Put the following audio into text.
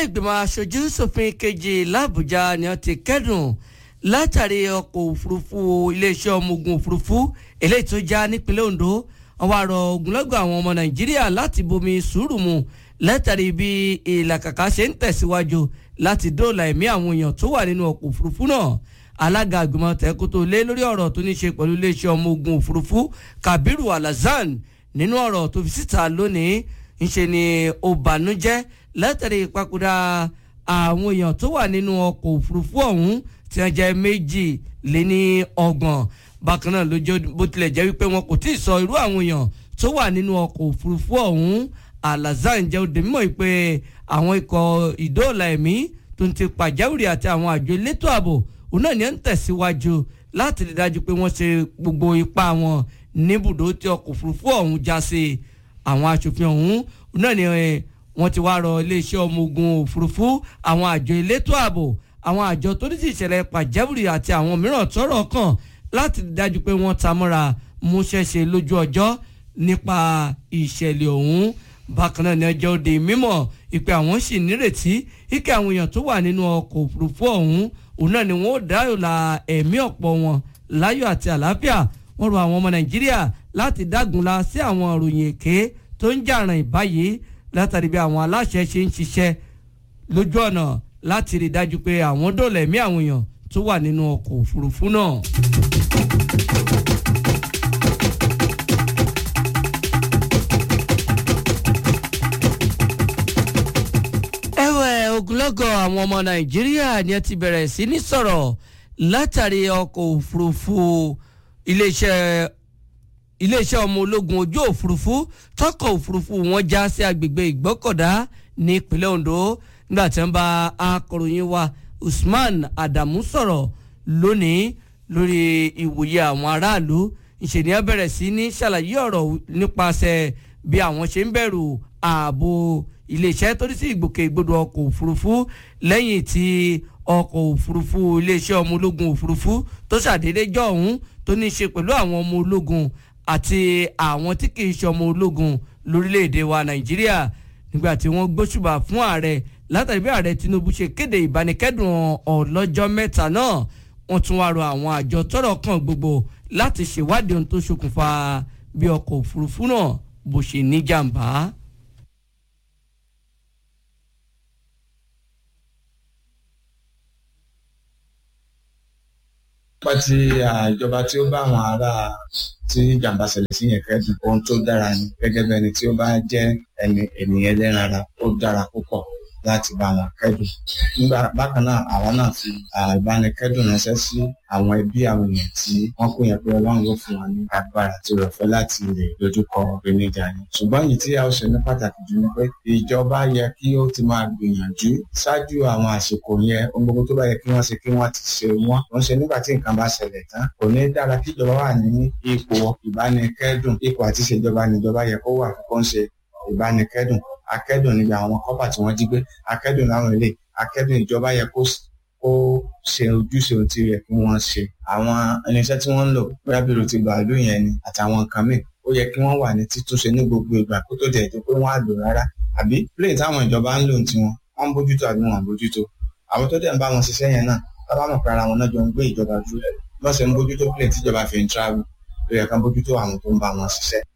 ìgbìmọ̀ aṣojú ṣòfin kejì làbújá ni wọ́n ti kẹ́dùn látàrí ọkọ̀ òfurufú iléeṣẹ́ ọmọ ogun òfurufú eléyìí tó já nípínlẹ̀ Ondo wọ́n wá rọ ogunlọ́gọ̀ àwọn ọmọ Nàìjíríà láti bomi sùúrù mu látàrí bí ìlàkàkà ṣe ń tẹ̀síwájú láti dóòlà ẹ̀mí àwọn èèyàn tó wà nínú ọkọ̀ òfurufú náà alága àgbìmọ̀ tẹ́kótó lé lórí ọ̀rọ̀ tó ní ṣe pẹ̀lú iléeṣẹ́ ọmọ ogun òfurufú Kabiru Alhassan nínú ọ̀rọ̀ tó fi síta lónìí ńṣe ni ó bànújẹ́ látàrí ìpapòdà àwọn èèyàn tó wà nínú ọkọ̀ òfurufú ọ̀hún tí wọ́n jẹ́ méjì lé ní ọgbọ̀n bákan náà lójó bó tilẹ̀ jẹ́ wípé wọn kò tí ì sọ irú àwọn èèyàn tó wà nínú ọkọ̀ òfurufú ọ̀hún Alhassan jẹ́ òde mímọ́ pé àwọn ikọ̀ ìdóòlà ẹ̀mí tó ń ti pàjáwìrì àti àwọn àjọ elétò ààbò òun náà ni ń tẹ̀síwájú láti rí dájú pé wọ́n ṣe gbogbo ipá wọn níbùdó tí ọkọ̀ òfurufú ọ̀hún já sí àwọn aṣòfin ọ̀hún òun náà ni wọ́n ti wá rọ iléeṣẹ́ ọmọ ogun òfurufú àwọn àjọ elétò ààbò àwọn àjọ tó ní sí ìṣẹ̀lẹ̀ pàjáwìrì àti àwọn mìíràn tọ́rọ̀ kàn láti rí dájú pé wọ́n ta mọ́ra múṣẹ́ṣe lójú ọjọ́ nípa ìṣẹ̀lẹ̀ ọ̀hún bákan náà ni ọjọ́ òde mímọ̀ ìpè àwọn sì nírètí ike àwọn èèyàn tó wà nínú ọkọ̀ òfurufú ọ̀hún òun náà ni wọ́n ó dáyòlà ẹ̀mí ọ̀pọ̀ wọn láyọ̀ àti àlàáfíà wọ́n rọ àwọn ọmọ nàìjíríà láti dágunlá sí àwọn ìròyìn èké tó ń jàràn ìbáyìí látàrí bí àwọn aláṣẹ ṣe ń ṣiṣẹ́ lójú ọ̀nà láti rí dájú pé àwọn dóòlà ẹ̀mí àwọn èèyàn tó wà nínú ọkọ̀ òfurufú náà. ẹ̀wẹ̀ ogunlọ́gọ̀ àwọn ọmọ nàìjíríà ni ẹ ti bẹ̀rẹ̀ sí ní sọ̀rọ̀ látàrí ọkọ̀ òfurufú iléeṣẹ́ iléeṣẹ́ ọmọ ológun ojú òfurufú tọkọ̀ òfurufú wọn já sí agbègbè ìgbọ́kọ̀dá ní ìpínlẹ̀ Ondo nígbà tí wọ́n bá akọ̀ròyìn wa Usman Adamu sọ̀rọ̀ lónìí lórí ìwòye àwọn aráàlú ìṣèníyàn bẹ̀rẹ̀ sí ní ṣàlàyé ọ̀rọ̀ nípasẹ̀ bí àwọn ṣe ń bẹ̀rù ààbò iléeṣẹ́ tó ní sí ìgbòkègbodò ọkọ̀ òfurufú lẹ́yìn tí ọkọ̀ òfurufú iléeṣẹ́ ọmọ ológun òfurufú tó ṣàdédé jọ ọ̀hún tó ní í ṣe pẹ̀lú àwọn ọmọ ológun àti àwọn tí kì í ṣe ọmọ ológun lórílẹ̀‐èdè wa Nàìjíríà nígbà tí wọ́n gbóṣùbà fún ààrẹ látàrí bí ààrẹ Tinubu ṣe kéde ìbánikẹ́dùn ọlọ́jọ́ mẹ́ta náà wọ́n tún wá rọ àwọn àjọ tọ́rọ̀ kàn gbogbo láti ṣèwádìí ohun tó ṣokùnfà bí ọkọ̀ òfurufú náà bó ṣe ní jàǹbá. nípa ti ìjọba tí ó bá àwọn ará tí jàǹbá ṣẹlẹ̀ sí yẹn kẹ́dùn ohun tó dára ni gẹ́gẹ́ bí ẹni tí ó bá jẹ́ ẹni ènìyàn ẹlẹ́ran ara ó dára púpọ̀ láti bá wọn kẹ́dùn nígbà bákan náà àwa náà fi ìbánikẹ́dùn ránṣẹ́ sí àwọn ẹbí àwọn èèyàn tí wọ́n kó yẹn pé Ọlọ́run ló fún wọn ní agbára tí rẹ̀ fẹ́ láti lè dojúkọ ìpèníjà yẹn ṣùgbọ́n èyí tí a ó ṣe ní pàtàkì jù ni pé ìjọba yẹ kí ó ti máa gbìyànjú ṣáájú àwọn àsìkò yẹn ohun gbogbo tó bá yẹ kí wọ́n ṣe kí wọ́n ti ṣe wọ́n wọ́n ṣe nígbà tí nǹkan bá ṣẹlẹ̀ tán kò ní dára kí ìjọba wà ní ipò ìbánikẹ́dùn ipò àti ìṣèjọba níjọba yẹ kó wà fún kó ń ṣe ìbánikẹ́dùn akẹ́dùn níbi àwọn kọ́pà tí wọ́n jí gbé akẹ́dùn láwọn ilé akẹ́dùn ìjọba yẹ kó kó ṣe ojúṣe ohun tí ó yẹ kí wọ́n ṣe àwọn irinṣẹ́ tí wọ́n ń lò bóyá bírò ti bàálù yẹn ni àtàwọn nǹkan míì ó yẹ kí wọ́n wà ní títúnṣe ní gbogbo ìgbà kó tó dẹ̀ tó pé wọ́n á lò rárá àbí plane táwọn ìjọba ń lò tiwọn wọ́n ń bójútó àbí wọn ò bójútó àwọn tó dẹ̀ ń bá wọn ṣiṣẹ́ yẹn náà bábá mọ̀ pé ara wọn náà jọ ń gbé ìjọba dúró bọ́n ṣe ń bójútó plane tíjọba fi ń travel ó yẹ ká bójútó àwọn tó ń bá wọn ṣiṣẹ́